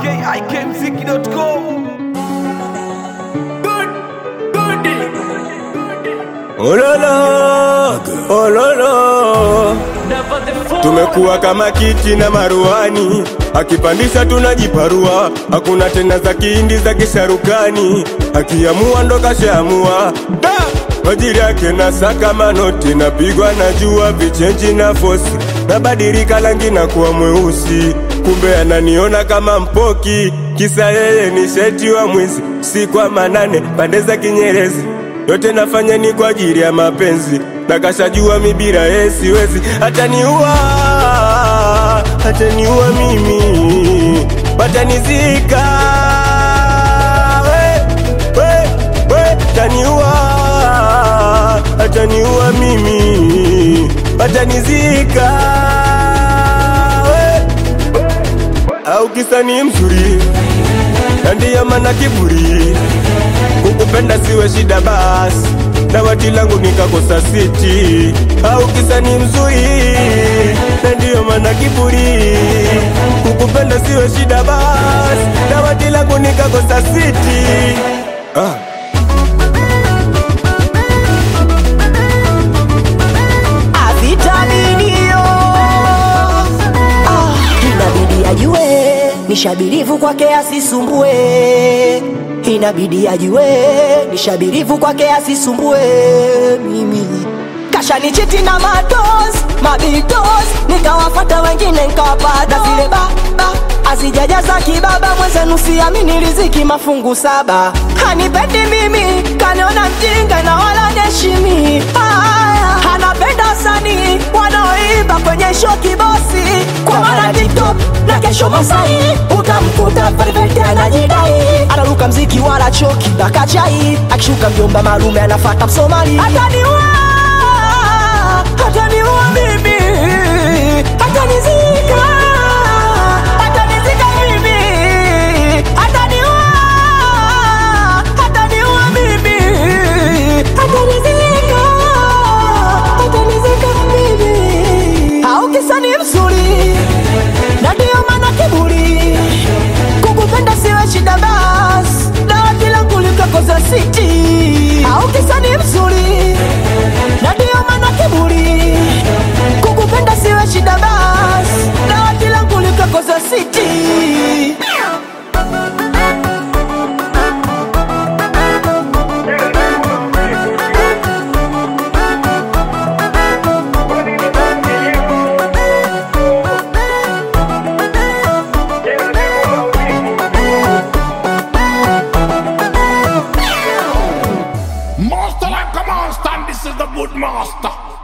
ikikmziki.com Ololo, ololo, tumekuwa kama kiti na maruani, akipandisha tunajiparua, hakuna tena za kihindi za kisharukani, akiamua ndo kashaamua Da! Majiri yake na saka manoti, napigwa na jua vichenji na fosi, nabadilika rangi na kuwa mweusi, kumbe ananiona kama mpoki, kisa yeye ni sheti wa mwizi, si kwa manane pande za Kinyerezi yote nafanya ni kwa ajili ya mapenzi, na kashajua mi bila yeye siwezi. Ataniua, ataniua mimi, watanizika we, we, we, ataniua, ataniua mimi, watanizika we, au kisa ni mzuri na ndiyo maana kiburi kukupenda siwe shida basi, dawati langu nikakosa siti, au kisa ni mzuri, na ndiyo maana kiburi. Kukupenda siwe shida basi, dawati langu nikakosa siti. Ah. Avitaminio ah, inabidi ajue nishabirivu kwake asisumbue, inabidi ajue nishabirivu kwake asisumbue mimi kashanichiti na matos mabitos, nikawafata wengine nikawapata zile baba azijajaza kibaba, mwenzenu siamini riziki mafungu saba, hanipendi mimi, kaniona mjinga na wala neshimi Aya, anapenda wasanii wanaoimba kwenye show kibosi, kwa maana TikTok na kesho Masai utamkuta perfect anajidai, anaruka mziki wala choki na kachai, akishuka mjomba malume anafata Msomali, ataniua ataniua mimi, atanizika, atanizika mimi, ataniua, ataniua mimi, atanizika, atanizika mimi. Au kisa ni mzuri na ndio maana kiburi, kukupenda siwe shida basi, dawati langu likakosa siti. Au kisa ni mzuri na ndio maana kiburi, kukupenda siwe shida basi, dawati langu likakosa siti. Master like a monster, and this is the good master.